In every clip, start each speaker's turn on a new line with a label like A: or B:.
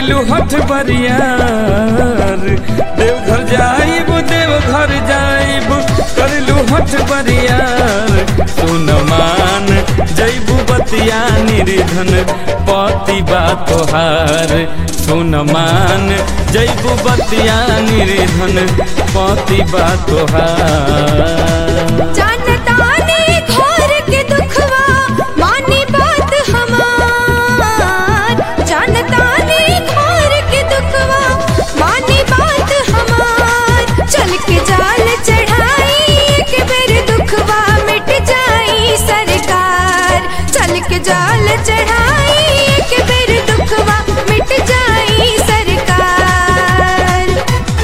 A: करेलू हठ बरियार देवघर जाइब देवघर जाइब करेलू हठ बरियार सुन मान जैबू बतिया निर्धन पति बा तोहार सुन मान जैबू बतिया निर्धन पति बा तोहार
B: जानताने घोर के दुखवा मानी बात हमार जानताने घोर के दुखवा मानी बात हमार चल के जाल चढ़ाई एक बेर दुखवा मिट जाई सरकार चल के जाल चढ़ाई एक बेर दुखवा मिट जाई सरकार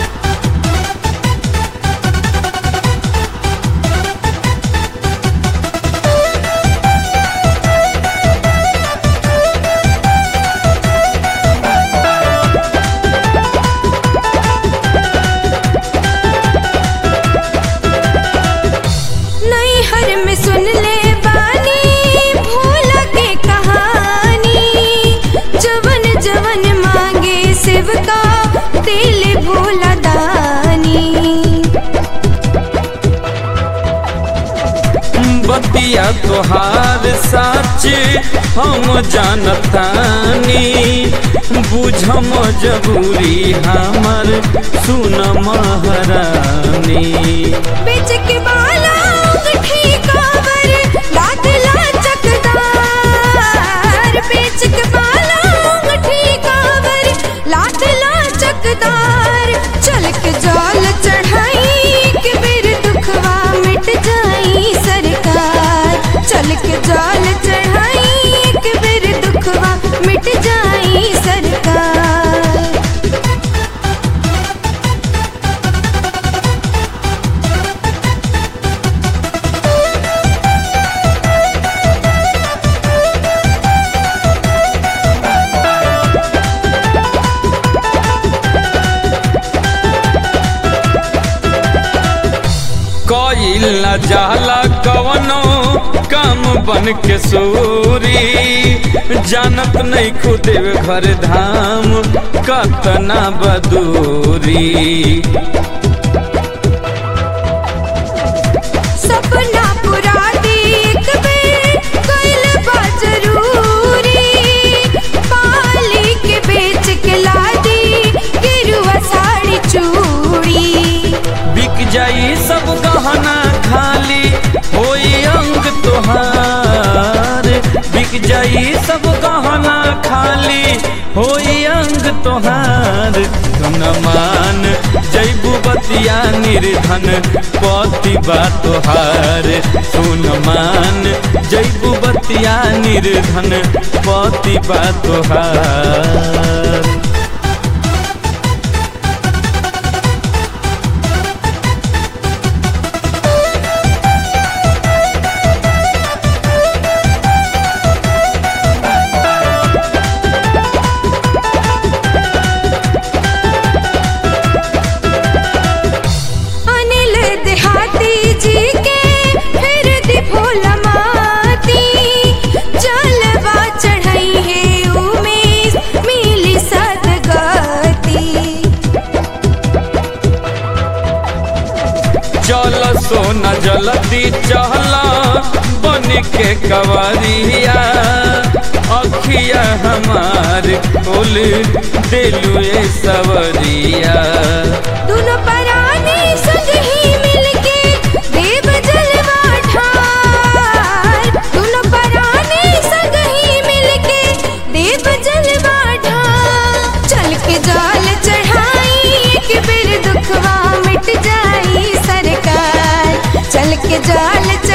B: नैहर में सुन ले बानी भूल के कहानी जवन जवन मांगे शिव का दिल भोला दानी
A: बतिया तोहार साच हम जानतानी बुझम जबूरी हमर सुन महारानी
B: बेच के बाला अंगठी कावर लादला चकदार बेच के बाला अंगठी कावर लादला चकदार चल के जाल चढ़ाई के बेर दुखवा मिट जाई सरकार चल के जाल चढ़ाई के बेर दुखवा मिट जाई सरकार
A: कईल न जाला कवनो काम बन के सूरी जानत नहीं खुद घर धाम कतना बदूरी
B: सपना पूरा देख बेर कइल बा जरूरी पाली के बेच के लादी गिरुआ साड़ी चूड़ी
A: बिक जाई सब गहना खाली होई अंग तोहार बिक जाई सब गहना खाली होई अंग तोहार धन मान जैबू बतिया निर्धन पति बा तोहार सुन मान जैबू बतिया निर्धन पति बा तोहार
B: अनिल देहाती जी के फिर दी भोला माती जलवा चढ़ाई है उमेश मिली सदगती
A: चल सोना जल्दी चहला बन के कवरिया अखिया हमार खोल दिलु ए सवरिया
B: दोनों पराने संग ही मिलके देव जलवा ठार दोनों पराने संग ही मिलके देव जलवा ठार चल के जाल चढ़ाई एक बेर दुखवा मिट जाई सरकार चल के जाल